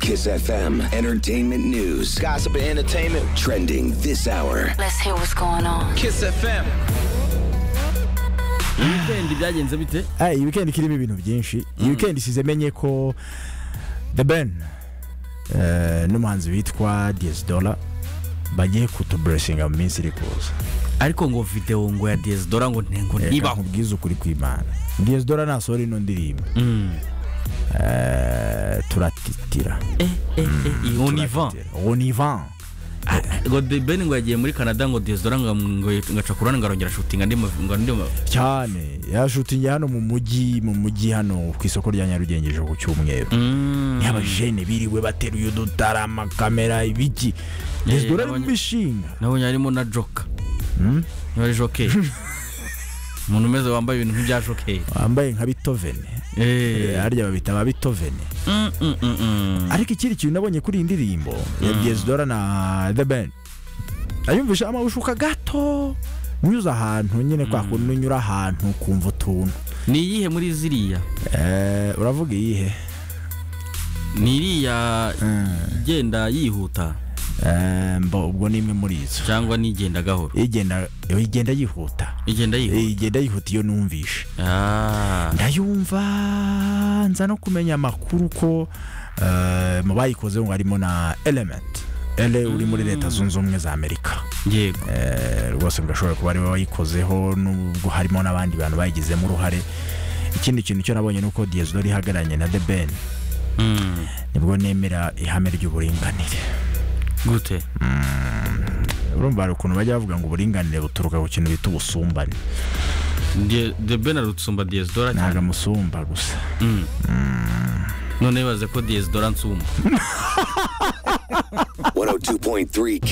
Kiss FM, entertainment news, Gossip and entertainment. trending this hour. Let's hear what's going on. Kiss FM. weekend byagenze bite Hey, iyi weekend kirimo ibintu byinshi iyi weekend isize menye ko the ben eh, n'umuhanzi witwa DS Dollar bagiye kutuburesinga mu minsi iri kuza ariko ngo video ngo ya Dora ngo ntengo reka nibaho nkubwize ukuri kw'imana DS Dollar nasohora ino ndirimbo eh, turatitira eh eh eh on y va on y va ngo The Ben ngo yagiye muri Canada ngo Dora ngo ngo ngaca kurana ngarongera shooting andi mavi- ngo andi mavi- cyane yashutinge hano mu mujyi mu mujyi hano ku isoko rya Nyarugenge ejo ku cyumweru Mm. y'abajene biriwe bateruye udutara amakamera ibiki DS Dollar ari nabonye- mu mishinga nabonye harimo na Joker niba ari Joker umuntu umeze wambaye ibintu nk'ibya Joker wambaye nka bitovene eh harya babita ba bitovene mm, mm, mm, mm. ariko ikindi kintu nabonye kuri iyi ndirimbo ya Diezidora na The Ben ayumvisha amawushuka gato nyuze ahantu nyine kwa kuntu unyura ahantu ukumva utuntu ni iyihe muri ziriya Eh, uravuga iyihe ni iriya igenda yihuta Eh, mbo ubwo ni imwe muri izo cyangwa n'igenda gahoro igenda igenda yihuta igenda yihuta igenda yihuta iyo numvishe ah ndayumva nza no kumenya amakuru ko eh, mu bayikoze ngo harimo na element ele uri muri leta zunze ubumwe za amerika yego Eh, rwose birashobora kuba ariwe wayikozeho nubwo harimo n'abandi bantu bayigizemo uruhare ikindi kintu cyo nabonye ni uko diyezidori ihagararanye na the ben Mm. nibwo nemera ihame ry'uburinganire gute urumva hari ukuntu bajya bavuga ngo uburinganire buturuka ku kintu bita ubusumbane Die- The Ben arutsumba Dora cyane ntabwo amusumba gusa none bibaze ko Dora nsumba 102.3